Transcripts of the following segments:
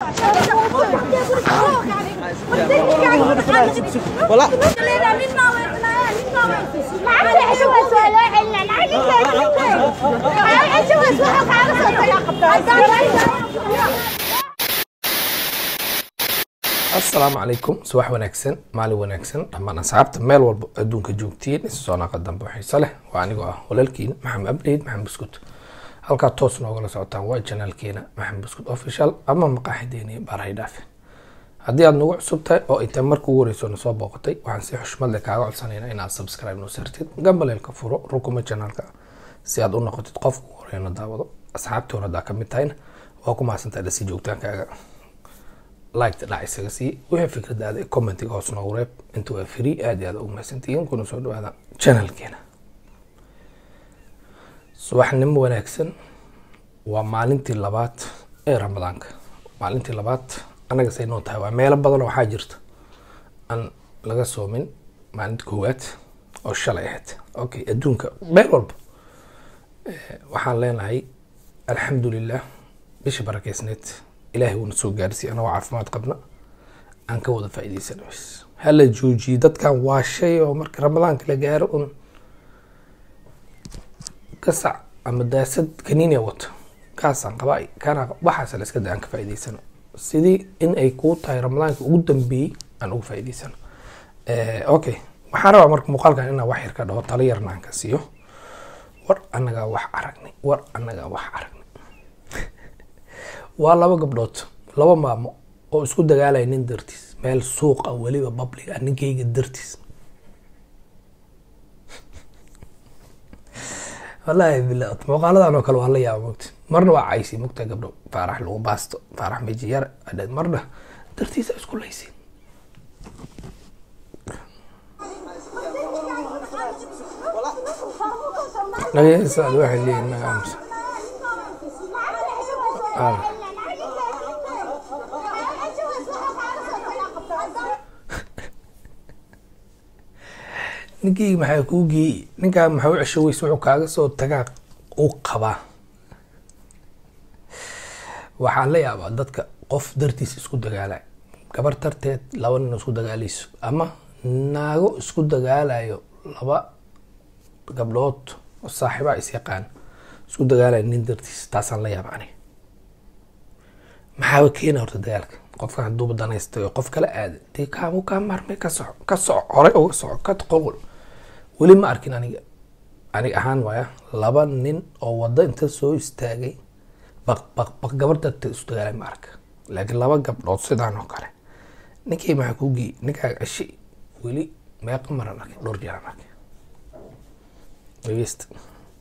asalaamu calaykum subax wanaagsan maalin wanaagsan dhammaan asxaabta meel walba adduunka joogtiin isu soo naaqa dambe xiiso leh waa anigoo ah walaalkiin maxamed abdiid maxamed buskut halkaa toos noogala socotaan waa janaalkeena maxamed buskut official ama maqaaxideeni baarahay dhaafe haddii aad nagu cusub tahay oo inta marka ugu horeyso nasoo booqatay waxaan si xushmad leh kaaga codsanaynaa inaad subscribe noo sartid gambaleelka furo rukuma janaalka si aad u noqotid qofka ugu horeena daawado asxaabtoona haddaa ka mid tahayna waa ku mahadsantahay dhasi joogtaankaaga liketa dhac isaga sii wixii fikradaada commentiga hoos noogu reeb inta waa free aad iyo aad ugu mahadsantihiin kuna soo dhawaada channelkeena subaxnimo wanaagsan waa maalintii labaad ee ramadaanka maalintii labaad anaga say noo tahay waa meelo badan oo waxaa jirta aan laga soomin maalinta koowaad oo shalay ahayd okay adduunka meel walba waxaan leenahay alxamdulilah bisha barakeysneed ilaahay wuuna soo gaarsiiy anagoo caafimaad qabna aan ka wada faa'iidaysana bas hala joojiye dadkan waa shay oo marka ramadaanka la gaaro un gasac ama daasad kaniiniya wato kaasaan qabaa kana waxaas la iska day aan ka faa'iidaysano sidii in ay kuu tahay ramadaanka ugu dambeeyey aan uga faa'iidaysano okay waxaan rabaa marka muuqaalkan inaan wax yar ka dhaho talo yarna aan ka siiyo war annagaa wax aragnay war annagaa wax aragnay waa laba gabdhood laba maamo oo isku dagaalaya nin dartiis meel suuqa weliba public ah ninkayga dartiis wallaahi bila muuqaaladan oo kale waa la yaaba mogta marna waa caysi mogta gabdho faarax lagu baasto faarax mejiyar adheed marna dartiisa isku laysi nagasaad waxay leeyihin naga aamusa ninkii maxaa kuu geeyey ninkaa maxaa u cesho weys wuxuu kaaga soo tagaa uu qabaa waxaan la yaabaa dadka qof dartiis isku dagaalay gabar darteed laba nin isku dagaalayso ama naago isku dagaalayo laba gabdhood oo saaxiibaa is yaqaan isku dagaalayo nin dartiis taasaan la yaaba aniga maxaaba keena horta dagaalka qofka haduuba danaystay oo qof kala aaday dee kaamu kaa marmay ka soco ka soco horey uga soco ka qolqol weli ma arkin aniga aniga ahaan waaya laba nin oo wado inta soo istaagay baq baq baq gabar darteed isu dagaalay ma arka laakiin laba gabdhood sidaan oo kale ninkii maxaa kuu geeyey ninkaaga ceshi weli meeqa maran arkay dhowr jeeraan arkay dhegeysta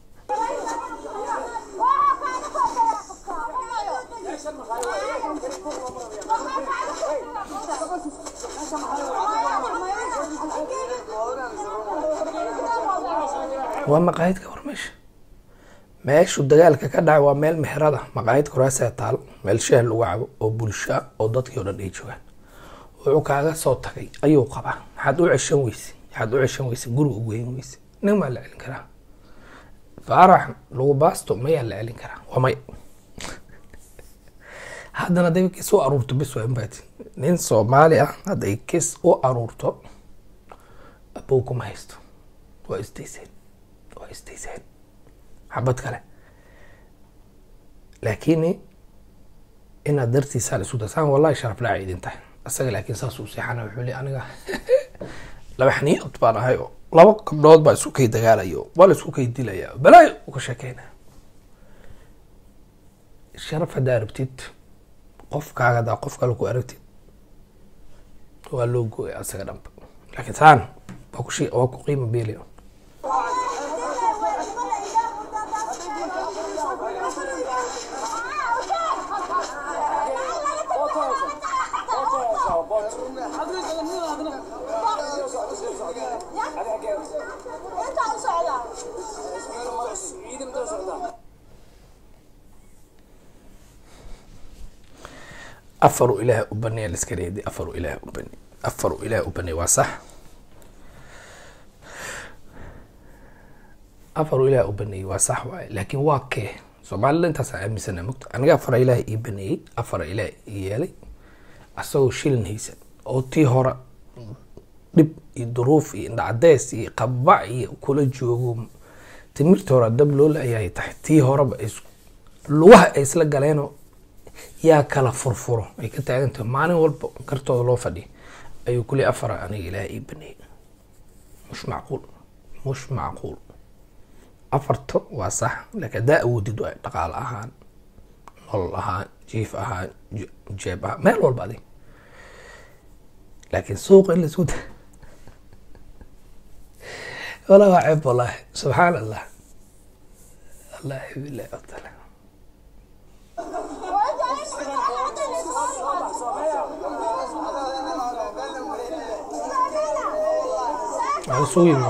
waa maqaayad ka war meesha meeshu dagaalka ka dhacay waa meel mexrada maqaayad koraasaa taal meel sheeh lagu cabo oo bulshaa oo dadkii o dhan ay joogaan wuxuu kaaga soo tagay ayuu qabaa maxaad u ceshan weyse maxaad u ceshan weyse guriga u geyn weyse nin maa la celin karaa faarax lagu baasto mayaa la celin karaa waa may haddana hadday kis u aruurto bis waa imbaati nin soomaali ah hadday kis u aruurto abow kuma haysto waa isdayseen waa isdayseen xabad kale laakiin inaad dartiisaan isu dasaan wallahi sharaf dhaaci idin tahay isaga laakiin saas uu seexana wuxuu le aniga laba xaniyood baan ahay oo laba gabdhood baa isku kay dagaalayo waa la isku kay dilaya balaayo uka sheekeyna sharaf haddaa rabtid qofkaaga hadaa qof kale ku aragtid waa loo gooya asaga dhanba laakiin saan waa ku shi waa ku qiima beelay afaru ilaah u baneya liska reedi afaru ilaah u bane afaru ilaah u bane waa sax afaru ilaah u baneeyey waa sax waaye laakiin waa kee soomaalida intaasa aaminsana mogta aniga afara ilaah ii baneeyey afara ilaah ii yeelay asagoo shilin haysan oo tii hore dhib iyo duruuf iyo indhacadeys iyo qabac iyo kula joogo timirta hore dab loo laayahay tahay tii horeba is lugaha ay isla galeenoo yaa kala furfuro ay ka taagan tahay maalin walba gartooda loo fadhiya ayuu kuli afara aniga ilaah ii baneeyey mush macquul mush macquul afarta waa sax laakiin haddaa awoodid waay dhaqaale ahaan nolol ahaan jiif ahaan jeeb ahaan meel walba adig laakiin suuqa in laisku da walaa waa ceeb wallaahi subxaan allah wallaahi billahi wataala waa isugu yimid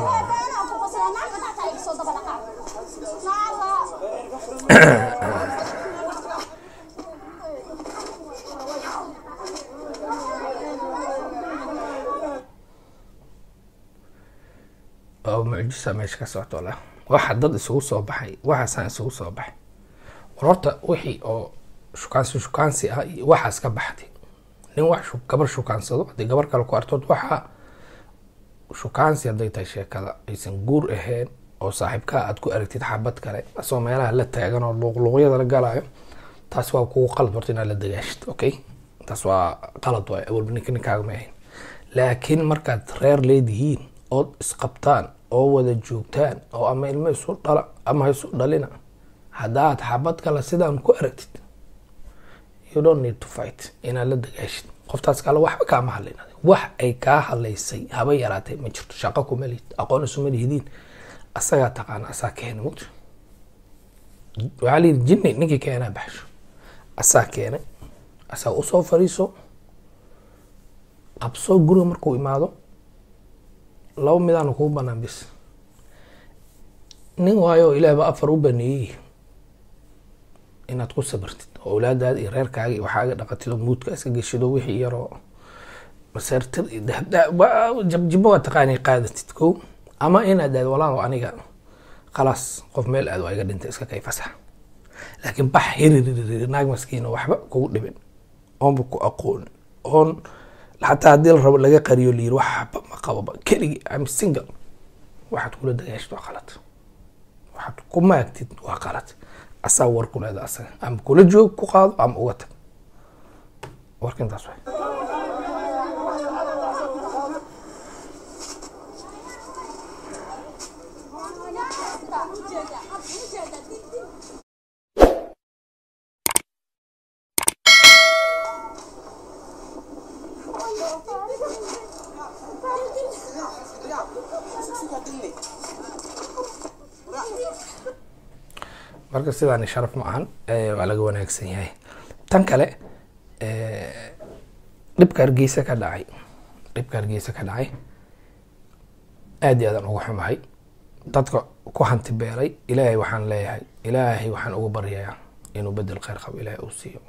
oo mucjisa meesha ka socoto lah waxa dad isugu soo baxay waxaasaan isugu soo baxay war horta wixii oo shukaansi shukaansi ah iyo waxaas ka baxday nin wax gabar shukaansado haddii gabar kale ku artood waxa shukaansi hadday tahay sheekada aysan guur ahayn oo saaxiibkaa aad ku aragtid xabad kale asoo meelaha la taagan oo luuqluuqyada la galayo taas waa kugu qalad horta inaad la dagaashid okay taas waa qalad waay awalba ninka ninkaaga ma ahayn laakiin markaad reer leedihiin ood isqabtaan oo wada joogtaan oo ama ilmo isu dhala ama ha isu dhalina haddaad xabad kale sidaan ku aragtid you don't need to fight inaad la dagaashid qoftaas kale waxba kaama hadlayn wax ay kaa hadlaysay haba yaraatay ma jirto shaqo kuma lihid aqoon isuma lihidiin asagaa taqaana asaa keena mugta waxaa layidhi jinni ninkii keenaa baxsho asaa keenay asaa usoo fariiso qabsoo guriga markuu imaado laba midaana kuu banaan bis nin waayo ilaahba afar u baneeyey inaad ku sabirtid oo awlaadaada iyo reerkaaga iyo waxaaga dhaqatid oo muudka iska geshido wixii yaroo maseertir iyo dahabjabjibo waa taqaanay qaadatid ko ama inaad aad walaalo aniga khalaas qof meel aad waa iga dhintay iska kay fasax laakiin bax hirir naag maskiino waxba kugu dhibin oonba ku aqoonin oon xataa haddii la rabo laga qariyo layiri waxba ma qababa keligii am single waxaad kula dagaashid waa qalad waxaad ku maagtid waa qalad asaa war ku leeda asaga ama kula joog ku qaado ama uga tag warka intaas waay marka sidaani sharaf ma ahan waa laga wanaagsan yahay tan kale dhibka hargeysa ka dhacay dhibka hargeysa ka dhacay aad iyo aadaan uga xumahay dadka ku hanti beelay ilaahay waxaan leeyahay ilaahay waxaan uga baryayaa inuu bedel kheyr qabo ilaahay uu siiyo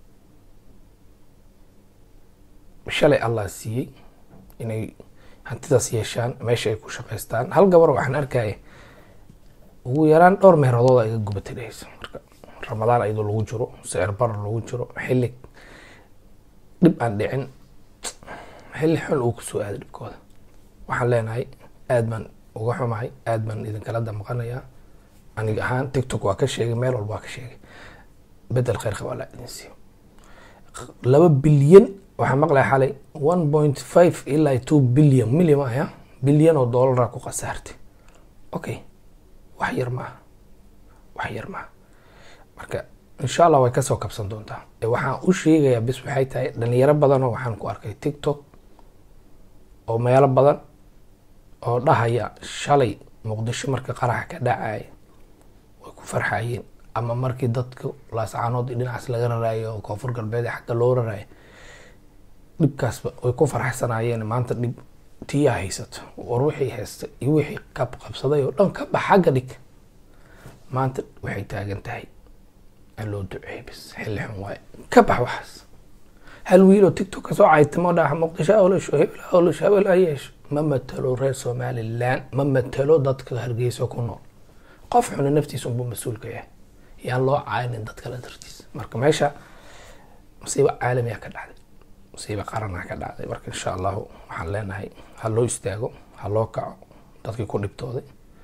shalay allah siiyey inay hantidaas yeeshaan meesha ay ku shaqaystaan hal gabar waxaan arkaya ugu yaraan dhowr meheradooda iga gubatay dhehaysa marka ramadaan iyadoo lagu jiro sicir bar lagu jiro xilli dhib aan dhicin xilli xun uu kusoo aaday dhibkooda waxaan leenahay aad baan uga xumahay aad baan idinkala damqanayaa aniga ahaan tiktok waa ka sheegay meel walba waa ka sheegay bedel kheyr qaba alla idin siiyo laba bilyan waxaan maqlaya xalay one point five ilaa two billion million aya bilyan oo doolara ku khasaartay okay wax yar maaha wax yar maaha marka insha allah way kasoo kabsan doontaa waxaan u sheegayaa bis waxay tahay dhalinyaro badanoo waxaan ku arkay tiktok oo meelo badan oo dhahaya shalay muqdisho marka qaraxa ka dhacaya way ku farxayeen ama markii dadka laascaanood dhinacaas laga raraayo oo koonfur galbeed xagga loo raraayo dhibkaasba way ku farxsanayeen maanta dhib tiyaa haysato war wixii haysta iyo wixii kab qabsaday oo dhan ka bax xagga dhig maanta waxay taagan tahay in loo duceey bis xilli xun waaye ka bax waxaas hal wiiloo tiktok ka soo caytamo dhaha muqdisho awlasho hebel awlasho hebel ayeesho ma matalo reer somaliland ma matalo dadka hargeysa ku nool qof xuna naftiisa unbuu mas-uulka yahay yaan loo caynin dad kale dartiis marka meesha masiibo caalamiya ka dhacday masiibo qaranaa ka dhacday marka insha allahu waxaan leenahay ha loo istaago ha loo kaco dadkii ku dhibtooday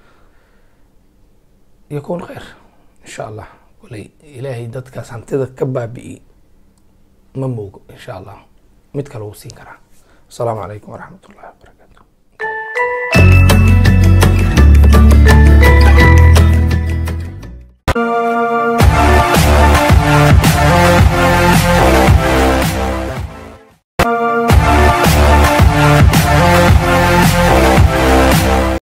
iyo kuwan kheyr insha allah koley ilaahay dadkaas hantida ka baabi'iyey ma moogo insha allah mid kale wuu siin karaa asalaamu calaykum waraxmat ullahi